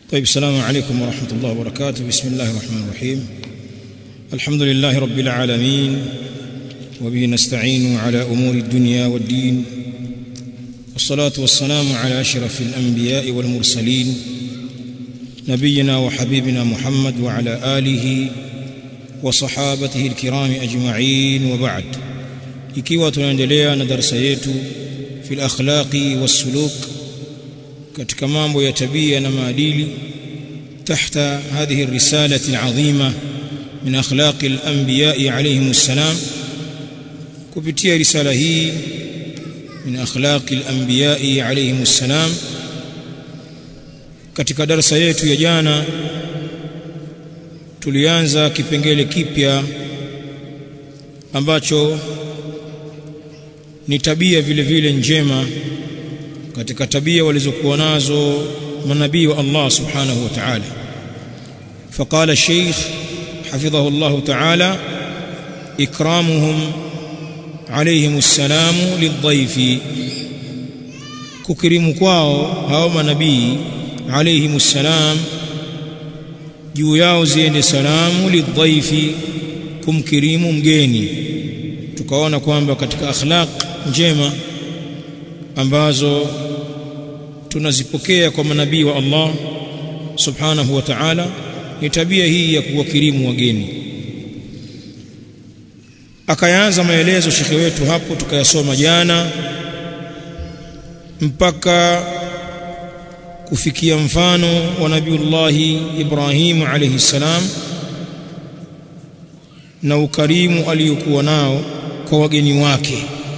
طيب السلام عليكم ورحمة الله وبركاته بسم الله الرحمن الرحيم الحمد لله رب العالمين وبه نستعين على أمور الدنيا والدين والصلاة والسلام على أشرف الأنبياء والمرسلين نبينا وحبيبنا محمد وعلى آله وصحابته الكرام أجمعين وبعد ikiwa tunaendelea na darasa yetu fil akhlaqi wassuluk katika mambo ya tabia na maadili tahta hadhihi risalati alazima min akhlaqi alanbiya alayhim assalam kupitia risala hii min akhlaqi alanbiya alayhim assalam katika darasa yetu ya jana tulianza kipengele kipya ambacho ni tabia vile vile njema katika tabia walizokuwa nazo manabii wa Allah subhanahu wa ta'ala فقال الشيخ حفظه الله تعالى إكرامهم عليهم السلام للضيف ككرم kwao hao manabii عليهم السلام juu yao ziende salamu lidhaifi kumkirimu mgeni tukaona kwamba katika akhlaq njema ambazo tunazipokea kwa manabii wa Allah subhanahu wa ta'ala ni tabia hii ya kuwakirimu wageni akayaanza maelezo shekhe wetu hapo tukayasoma jana mpaka kufikia mfano wa nabiullahi Ibrahim alayhi salam na ukarimu aliyokuwa nao kwa wageni wake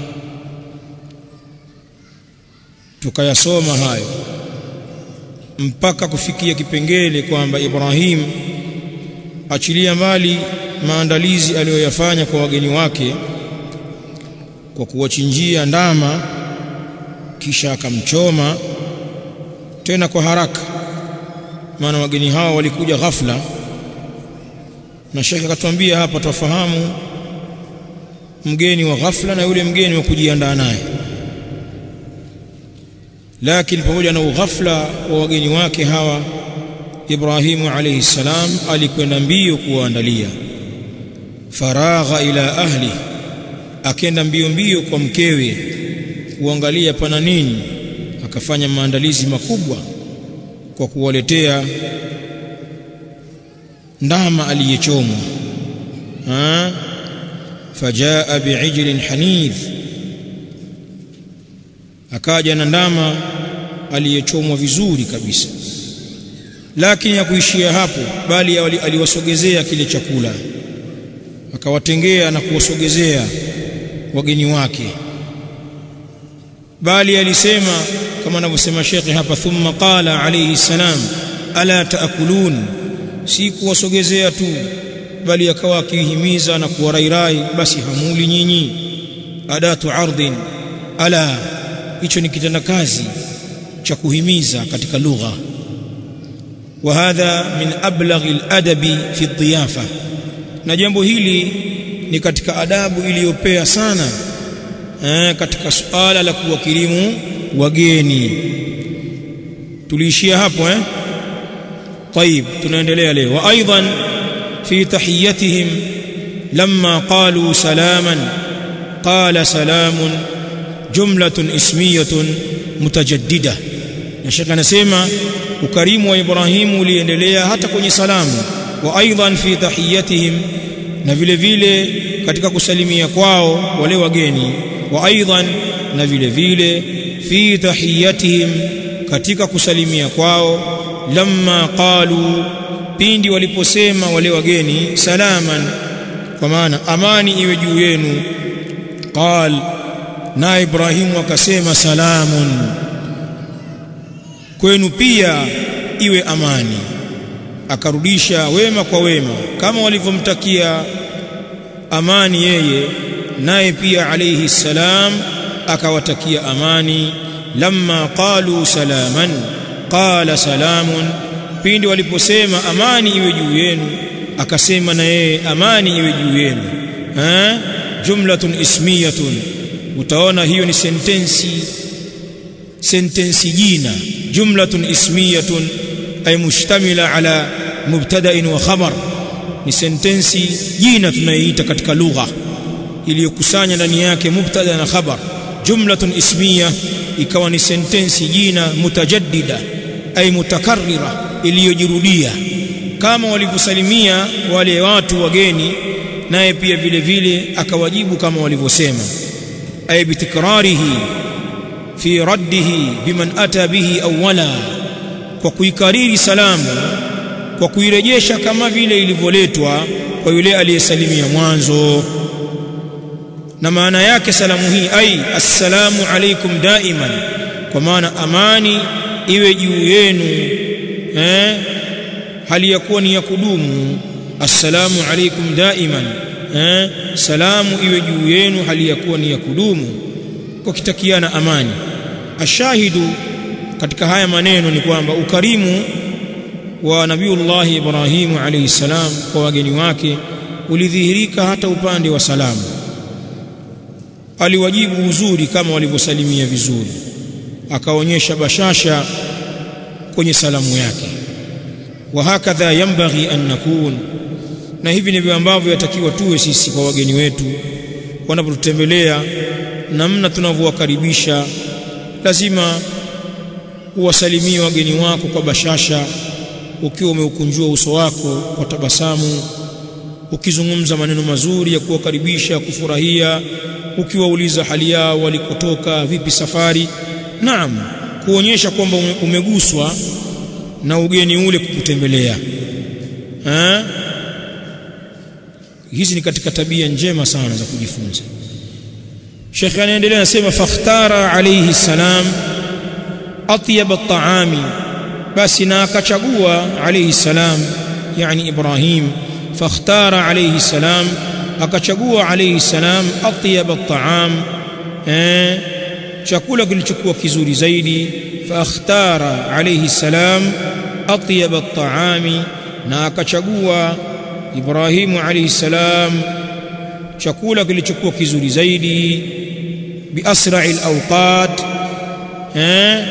tukayasoma hayo mpaka kufikia kipengele kwamba Ibrahim achilia mbali maandalizi aliyoyafanya kwa wageni wake kwa kuwachinjia ndama kisha akamchoma tena kwa haraka maana wageni hao walikuja ghafla na shekhe akatuambia hapa tufahamu mgeni wa ghafla na yule mgeni wa kujiandaa naye lakini pamoja na ughafla wa wageni wake hawa Ibrahimu alayhi salam alikwenda mbio kuwaandalia faragha ila ahli akenda mbio mbio kwa mkewe kuangalia pana nini akafanya maandalizi makubwa kwa kuwaletea ndama aliyechomwa fajaa bi'ijlin hanidh akaja na ndama aliyechomwa vizuri kabisa lakini ya kuishia hapo bali aliwasogezea kile chakula akawatengea na kuwasogezea wageni wake bali alisema kama anavyosema shekhe hapa thumma qala alayhi salam ala taakulun si kuwasogezea tu bali akawa akihimiza na kuwarairai basi hamuli nyinyi adatu ardhin ala hicho ni kitenda kazi cha kuhimiza katika lugha wa hadha min ablaghi aladabi fi dhiyafa na jambo hili ni katika adabu iliyopea sana eh, katika suala la kuwakirimu wageni tuliishia hapo eh طيب tunaendelea leo wa aidan fi tahiyatihim lamma qalu salaman qala salamun jumlatun ismiyatun mutajaddida na shaka anasema ukarimu wa Ibrahimu uliendelea hata kwenye salamu wa aidan fi tahiyatihim na vile vile katika kusalimia kwao wale wageni wa aidan na vile vile fi tahiyatihim katika kusalimia kwao lamma qalu pindi waliposema wale wageni salaman kwa maana amani iwe juu yenu qal na Ibrahimu akasema salamun kwenu pia iwe amani akarudisha wema kwa wema kama walivyomtakia amani yeye naye pia alayhi salam akawatakia amani lamma qalu salaman qala salamun pindi waliposema amani iwe juu yenu akasema na yeye amani iwe juu yenu eh jumlatun ismiyatun utaona hiyo ni sentensi sentensi jina jumlatun ismiyatun ay mushtamila ala mubtada'in wa khabar ni sentensi jina tunayoita katika lugha iliyokusanya ndani yake mubtada na khabar jumlatun ismiya ikawa ni sentensi jina mutajaddida ay mutakarrira iliyojirudia kama walivyosalimia wale watu wageni naye pia vile vile akawajibu kama walivyosema ay bitikrarihi fi raddihi biman ata bihi awwala kwa kuikariri salamu kwa kuirejesha kama vile ilivyoletwa kwa yule aliyesalimia mwanzo na maana yake salamu hii ai assalamu alaikum daiman kwa maana amani iwe juu yenu eh hali ya kuwa ni ya kudumu assalamu alaikum daiman eh salamu iwe juu yenu hali ya kuwa ni ya kudumu kwa kitakiana amani ashahidu katika haya maneno ni kwamba ukarimu wa nabiullahi Ibrahimu alayhi salam kwa wageni wake ulidhihirika hata upande wa salamu aliwajibu uzuri kama walivyosalimia vizuri akaonyesha bashasha kwenye salamu yake wa hakadha yambaghi an nakun na hivi ndivyo ambavyo yatakiwa tuwe sisi kwa wageni wetu wanapotutembelea namna tunavyowakaribisha lazima uwasalimie wageni wako kwa bashasha ukiwa umeukunjua uso wako kwa tabasamu ukizungumza maneno mazuri ya kuwakaribisha kufurahia ukiwauliza hali yao walikotoka vipi safari naam kuonyesha kwamba umeguswa na ugeni ule kukutembelea eh hizi ni katika tabia njema sana za kujifunza Sheikh anaendelea anasema fakhtara alayhi salam atyab at-ta'ami basi na akachagua alayhi salam yani Ibrahim fakhtara alayhi salam akachagua alayhi salam atyab at-ta'am eh chakula kilichokuwa kizuri zaidi fakhtara alayhi salam atyab at-ta'ami na akachagua Ibrahimu alayhi salam chakula kilichokuwa kizuri zaidi bi asra'il awqat eh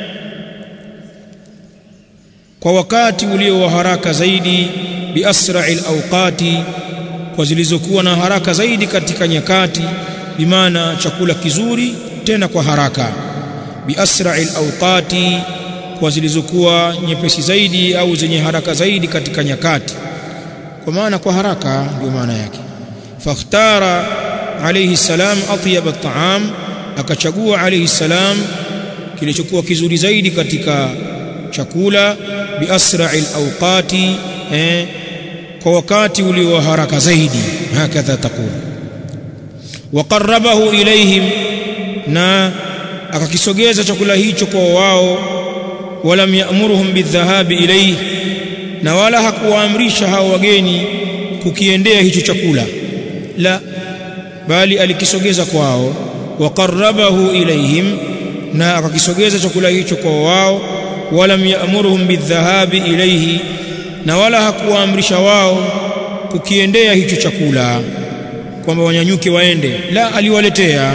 kwa wakati ulio wa haraka zaidi bi asra'il awqati kwa zilizokuwa na haraka zaidi katika nyakati bimaana chakula kizuri tena kwa haraka bi asra'il awqati kwa zilizokuwa nyepesi zaidi au zenye haraka zaidi katika nyakati kwa maana kwa haraka ndio maana yake fakhtara alayhi salam atyab at-ta'am akachagua alayhi salam kilichokuwa kizuri zaidi katika chakula bi asra'il awqati eh, kwa wakati ulio haraka zaidi hakadha taqul wa qarrabahu ilayhim na akakisogeza chakula hicho kwa wao walam ya'muruhum bidhahabi ilayhi na wala hakuwaamrisha hao wageni kukiendea hicho chakula la bali alikisogeza kwao waqarrabahu ilaihim na akakisogeza chakula hicho kwa wao walam ya'muruhum bidhahabi ilaihi na wala hakuwaamrisha wao kukiendea hicho chakula kwamba wanyanyuke waende la aliwaletea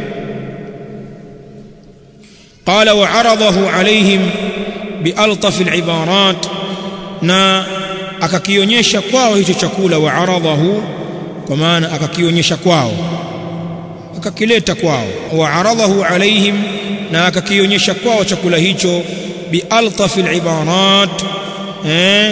qala wa aradahu alaihim bialtaf alibarat na akakionyesha kwao hicho chakula wa aradhahu kwa maana akakionyesha kwao akakileta kwao wa aradhahu alaihim na akakionyesha kwao chakula hicho bi altafil ibarat eh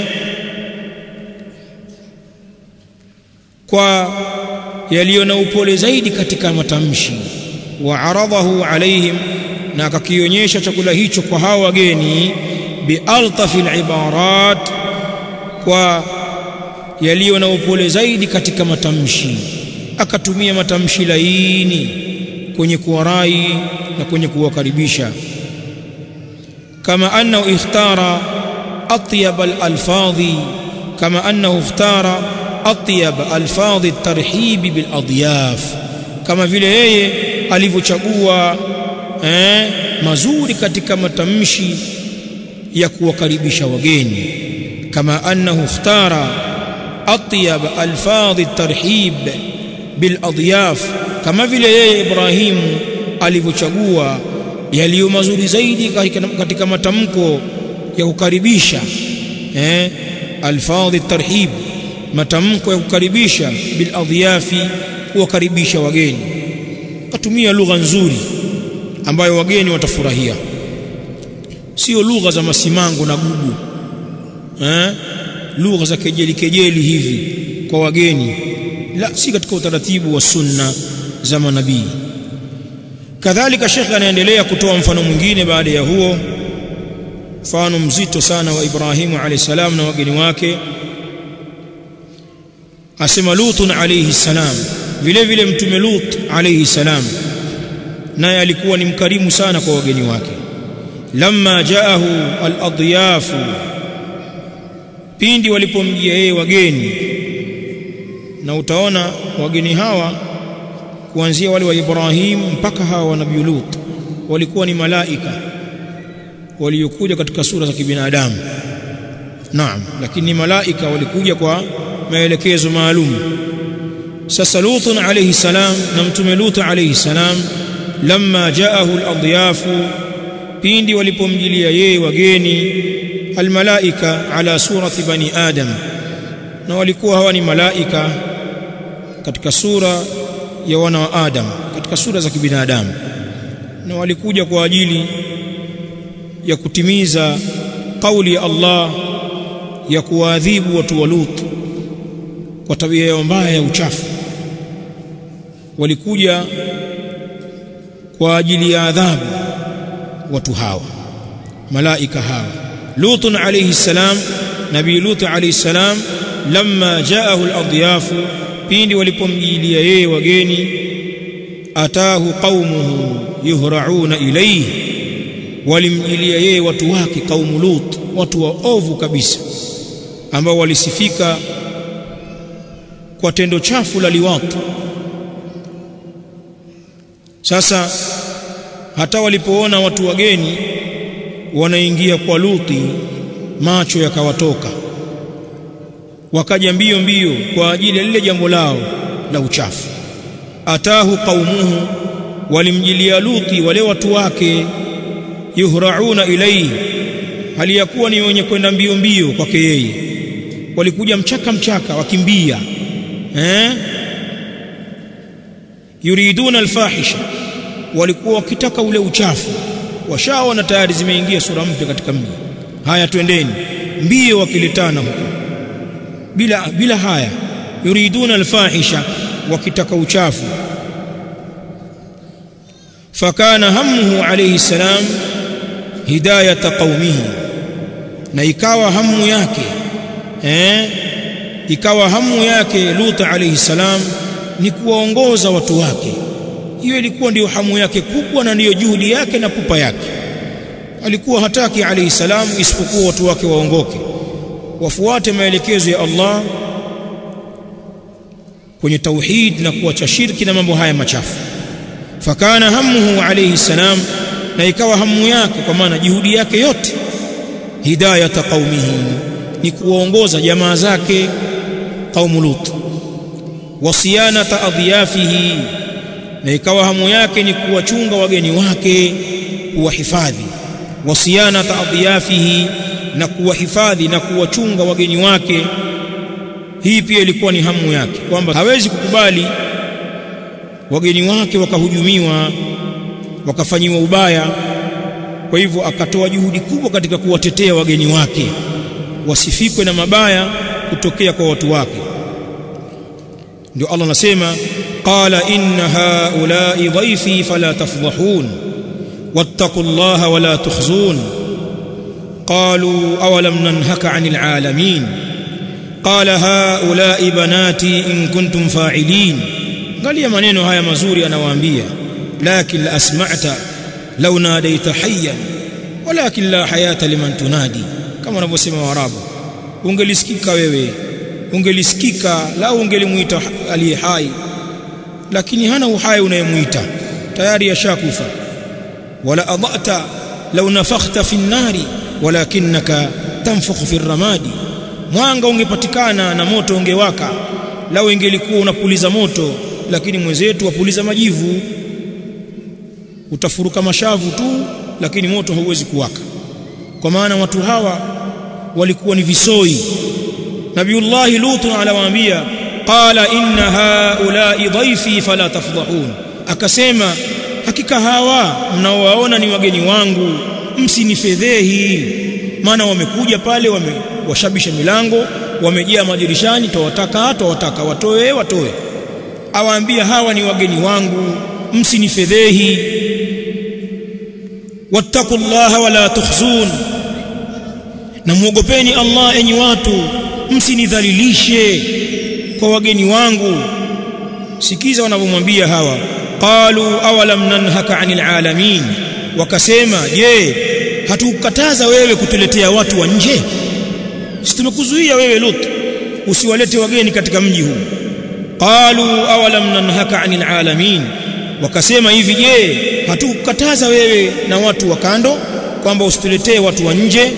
kwa yaliyo na upole zaidi katika matamshi wa aradhahu alaihim na akakionyesha chakula hicho kwa hao wageni bi altafil ibarat kwa yaliyo na upole zaidi katika matamshi akatumia matamshi laini kwenye kuwarai na kwenye kuwakaribisha kama annahu ikhtara atyab al-alfadhi kama annahu ikhtara atyab alfadhi at-tarhib bil adyaf kama vile yeye alivyochagua eh, mazuri katika matamshi ya kuwakaribisha wageni kama annahu ikhtara atyab alfadhi at-tarhib bil adyaf kama vile yeye Ibrahimu alivyochagua yaliyo mazuri zaidi katika matamko ya kukaribisha eh alfadhi tarhib matamko ya kukaribisha bil adhiyafi kuwakaribisha wageni katumia lugha nzuri ambayo wageni watafurahia sio lugha za masimango na gugu eh lugha za kejeli kejeli hivi kwa wageni la si katika utaratibu wa sunna za manabii kadhalika shekhe anaendelea kutoa mfano mwingine baada ya huo mfano mzito sana wa Ibrahimu alayhi salam na wageni wake asema Lutun alayhi salam vile vile mtume Lut alayhi salam naye alikuwa ni mkarimu sana kwa wageni wake lamma jaahu al-adyafu pindi walipomjia yeye wageni na utaona wageni hawa kuanzia wale wa Ibrahim mpaka hawa wa Nabii Lut walikuwa ni malaika waliokuja katika sura za kibinadamu naam lakini malaika walikuja kwa maelekezo maalum sasa Lut alayhi salam na mtume Lut alayhi salam lamma jaahu al-adyafu pindi walipomjilia yeye wageni almalaika ala surati bani adam na walikuwa hawa ni malaika katika sura ya wana wa adam katika sura za kibinadamu na walikuja kwa ajili ya kutimiza kauli ya Allah ya kuwaadhibu watu wa Lut kwa tabia yao mbaya ya uchafu walikuja kwa ajili ya adhabu watu hawa malaika hawa Lut alayhi salam nabii Lut alayhi salam lamma jaahu al-adyafu pindi walipomjilia yeye wageni atahu qaumuhu yuhra'una ilayhi walimjilia yeye watu wake kaumu Lut watu waovu kabisa ambao walisifika kwa tendo chafu la liwatu sasa hata walipoona watu wageni wanaingia kwa Luti macho yakawatoka wakaja mbio mbio kwa ajili ya lile jambo lao la uchafu atahu qaumuhu walimjilia Luti wale watu wake yuhrauna ilayhi hali ya kuwa ni wenye kwenda mbio mbio kwake yeye walikuja mchaka mchaka wakimbia eh yuriduna alfahisha walikuwa wakitaka ule uchafu washaona tayari zimeingia sura mpya katika mji haya twendeni mbio wakilitana huko bila bila haya yuriduna alfahisha wakitaka uchafu fakana hammuhu alayhi salam hidayata qaumihi na ikawa hamu yake eh ikawa hamu yake Lut alayhi salam ni kuwaongoza watu wake hiyo ilikuwa ndiyo hamu yake kubwa na ndiyo juhudi yake na pupa yake alikuwa hataki alayhi salam isipokuwa watu wake waongoke wafuate maelekezo ya Allah kwenye tauhid na kuacha shirki na mambo haya machafu fakana hamuhu alayhi salam na ikawa hamu yake kwa maana juhudi yake yote hidayata qaumihi ni kuwaongoza jamaa zake qaumu lut wasiyanata adhiyafihi na ikawa hamu yake ni kuwachunga wageni wake kuwahifadhi wasiyanata adhiyafihi na kuwahifadhi na kuwachunga wageni wake hii pia ilikuwa ni hamu yake kwamba hawezi kukubali wageni wake wakahujumiwa wakafanyiwa ubaya kwa hivyo akatoa juhudi kubwa katika kuwatetea wageni wake wasifikwe na mabaya kutokea kwa watu wake ndio Allah anasema qala inna haula'i dhaifi fala tafdhahun wattaqullaha wala tukhzun qalu awalam nanhaka 'anil 'alamin qala haula'i banati in kuntum fa'ilin angalia maneno haya mazuri anawaambia lakin la asma'ta law nadaita hayyan walakin la hayata liman tunadi kama wanavyosema waarabu ungelisikika wewe ungelisikika lau ungelimuita aliye hai lakini hana uhai unayemuita tayari yashakufa wala adata law nafakhta fi nnari walakinaka tanfukhu fi ramadi mwanga ungepatikana na moto ungewaka lau ingelikuwa unapuliza moto lakini mwenzetu wapuliza majivu utafuruka mashavu tu lakini moto hauwezi kuwaka kwa maana watu hawa walikuwa ni visoi nabiullahi lutu anawaambia qala inna haulai dhaifi fala tafdhahun akasema hakika hawa mnaowaona ni wageni wangu msinifedhehi maana wamekuja pale wamewashabisha milango wamejaa madirishani tawataka tawataka watoe watoe awaambia hawa ni wageni wangu msinifedhehi wattaqullaha wala tukhzun na muogopeni Allah enyi watu msinidhalilishe kwa wageni wangu sikiza wanavyomwambia hawa qalu awalam nanhaka anil alamin wakasema je hatukukataza wewe kutuletea watu wa nje si tumekuzuia wewe Lut usiwalete wageni katika mji huu qalu awalam nanhaka anil alamin wakasema hivi je hatukukataza wewe na watu wa kando kwamba usituletee watu wa nje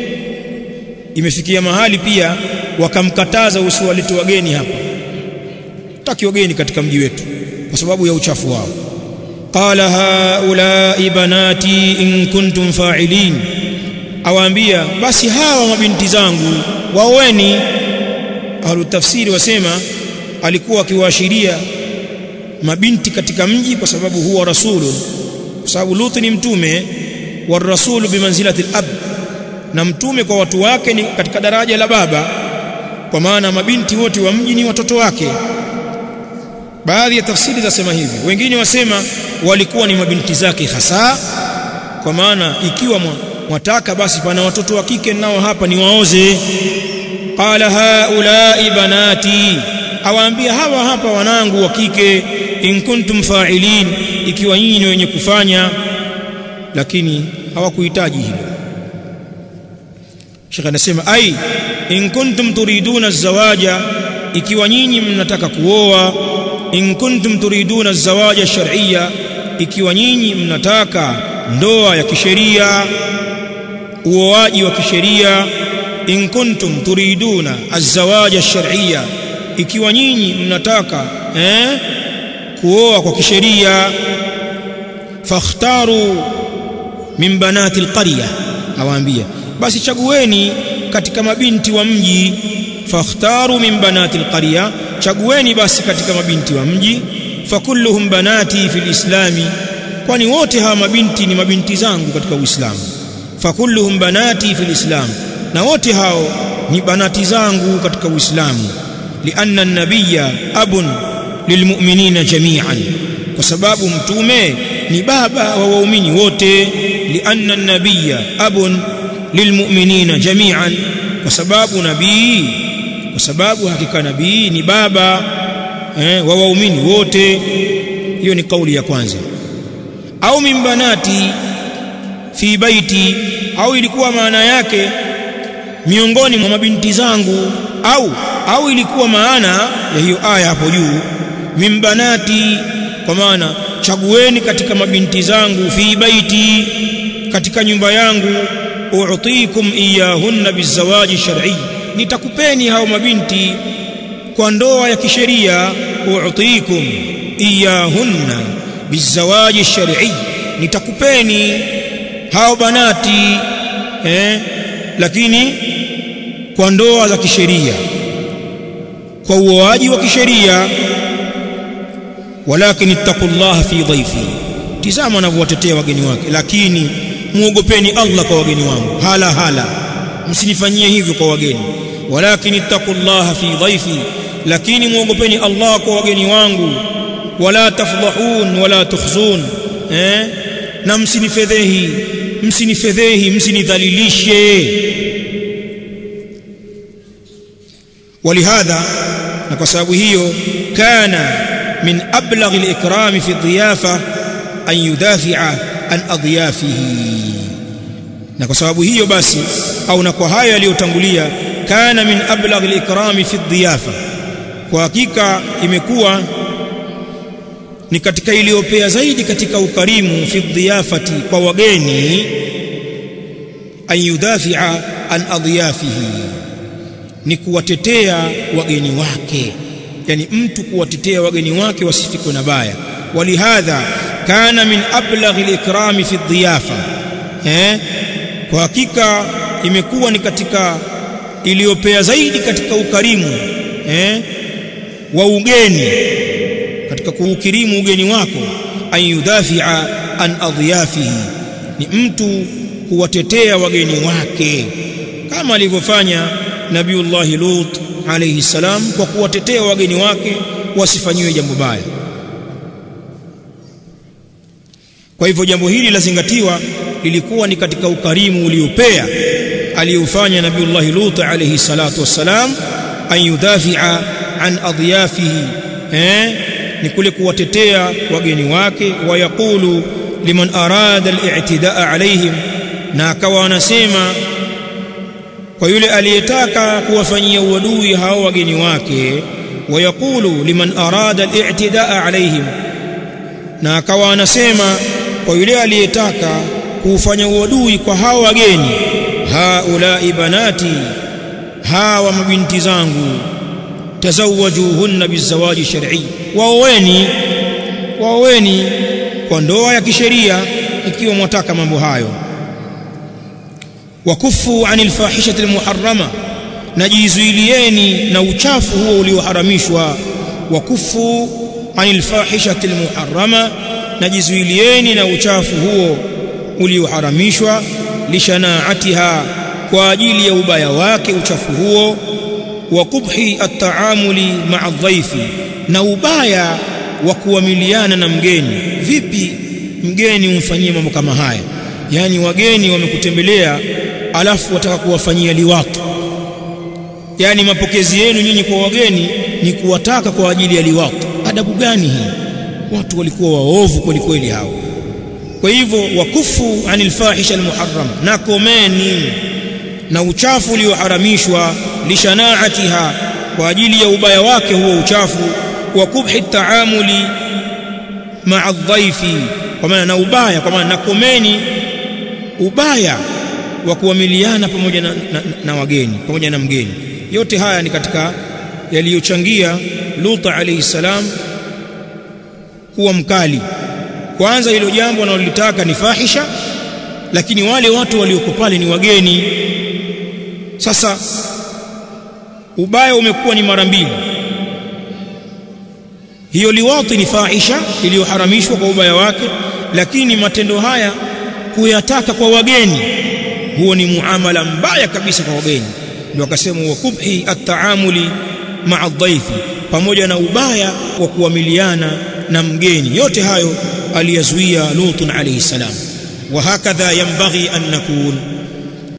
imefikia mahali pia wakamkataza usiwalete wageni hapa taki wageni katika mji wetu kwa sababu ya uchafu wao qala haulai banati in kuntum fa'ilin awaambia basi hawa mabinti zangu waoeni ahlu tafsiri wasema alikuwa akiwaashiria mabinti katika mji kwa sababu huwa rasulun kwa sababu Lut ni mtume wa rasulu bimanzilati al-ab na mtume kwa watu wake ni katika daraja la baba kwa maana mabinti wote wa mji ni watoto wake baadhi ya tafsiri zasema hivi wengine wasema walikuwa ni mabinti zake hasa kwa maana ikiwa mwataka basi pana watoto wa kike nao hapa ni waoze qala haulai banati awaambia hawa hapa wanangu wa kike in kuntum fa'ilin ikiwa nyinyi ni wenye kufanya lakini hawakuhitaji hilo Sheikh anasema ai in kuntum turiduna zawaja ikiwa nyinyi mnataka kuoa in kuntum turiduna zawaja shar'iyya ikiwa nyinyi mnataka ndoa ya kisheria uoaji wa kisheria in kuntum turiduna azawaja shar'iyya ikiwa nyinyi mnataka eh kuoa kwa kisheria fakhtaru min banati alqarya awaambia basi chagueni katika mabinti wa mji fakhtaru min banati alqarya chagueni basi katika mabinti wa mji fakulluhum banati fil islami kwani wote hawa mabinti ni mabinti zangu katika uislamu fakulluhum banati fil islam na wote hao ni banati zangu katika uislamu lianna an-nabiyya abun lilmu'minina jami'an kwa sababu mtume ni baba wa waumini wote lianna an-nabiyya abun lilmu'minina jami'an kwa sababu nabii kwa sababu hakika nabii ni baba eh, wa waumini wote hiyo ni kauli ya kwanza au min banati fi baiti au ilikuwa maana yake miongoni mwa mabinti zangu au au ilikuwa maana ya hiyo aya hapo juu min banati kwa maana chagueni katika mabinti zangu fi baiti katika nyumba yangu u'tikum iyahunna bizawaji shar'i nitakupeni hao mabinti kwa ndoa ya kisheria u'tikum iyahunna bizawaji shar'i nitakupeni hao banati eh lakini kwa ndoa za kisheria kwa uoaji wa kisheria walakin ittaqullaha fi dhaifi tizama anavyowatetea wageni wake lakini muogopeni Allah kwa wageni wangu hala hala msinifanyie hivyo kwa wageni walakin ittaqullaha fi dhaifi lakini muogopeni Allah kwa wageni wangu wala tafdhahun wala tukhzun eh na msinifedhehi msinifedhehi msinidhalilishe ولهذا na kwa sababu hiyo kana min ablagh al-ikram fi dhiyafa an yudafi'a an adyafihi na kwa sababu hiyo basi au na kwa hayo yaliyotangulia kana min ablagh al-ikram fi dhiyafa kwa hakika imekuwa ni katika iliyopea zaidi katika ukarimu fi dhiyafati kwa wageni an yudafi'a an adyafihi ni kuwatetea wageni wake yani mtu kuwatetea wageni wake wasifikwe na baya walihadha kana min ablaghi al-ikrami fi dhiyafa eh kwa hakika imekuwa ni katika iliyopea zaidi katika ukarimu eh, wa ugeni katika kuukirimu ugeni wako an yudafia an adhiyafihi ni mtu kuwatetea wageni wake kama alivyofanya nabiullahi lut alayhi salam kwa kuwatetea wageni wake wasifanyiwe jambo baya kwa hivyo jambo hili lazingatiwa lilikuwa ni katika ukarimu uliopea aliyofanya nabiullahi lut alayhi salatu wassalam an yudafia an adhiyafihi eh ni kule kuwatetea wageni wake wayaqulu liman arada al-i'tidaa alaihim na akawa anasema kwa yule aliyetaka kuwafanyia uadui hao wageni wake wayaqulu liman arada al-i'tidaa alaihim na akawa anasema kwa yule aliyetaka kufanya uadui kwa hao wageni haulai banati hawa mabinti zangu tazawajuhunna bizawaji shar'i waoweni waoweni kwa ndoa ya kisheria ikiwa mwataka mambo hayo wakufu anil fahishati almuharrama najizuilieni na uchafu huo ulioharamishwa wakufu anil fahishati almuharrama najizuilieni na uchafu huo ulioharamishwa lishanaatiha kwa ajili ya ubaya wake uchafu huo wa kubhi at-taamuli ma'a dhaifi na ubaya wa kuamiliana na mgeni vipi mgeni umfanyie mambo kama haya yani wageni wamekutembelea alafu wataka kuwafanyia liwatu yani mapokezi yenu nyinyi kwa wageni ni kuwataka kwa ajili ya liwatu adabu gani hii watu walikuwa waovu kweli kweli hao kwa hivyo wakufu anil fahisha almuharram na komeni na uchafu ulioharamishwa lishanaatiha kwa ajili ya ubaya wake huo uchafu wa kubhi taamuli ma'a dhaifi kwa maana na ubaya kwa maana nakomeni ubaya wa kuamiliana pamoja na, na, na wageni pamoja na mgeni yote haya ni katika yaliyochangia Lut alayhi salam kuwa mkali kwanza hilo jambo analolitaka ni fahisha lakini wale watu walioko pale ni wageni sasa ubaya umekuwa ni mara mbili hiyo liwati ni fahisha iliyoharamishwa kwa ubaya wake lakini matendo haya kuyataka kwa wageni huo ni muamala mbaya kabisa kwa wageni ndio akasema wa kubhi at-taamuli ma'a dhaifi pamoja na ubaya wa kuamiliana na mgeni yote hayo aliyazuia Lut alayhi salam wa hakadha yanbaghi an nakun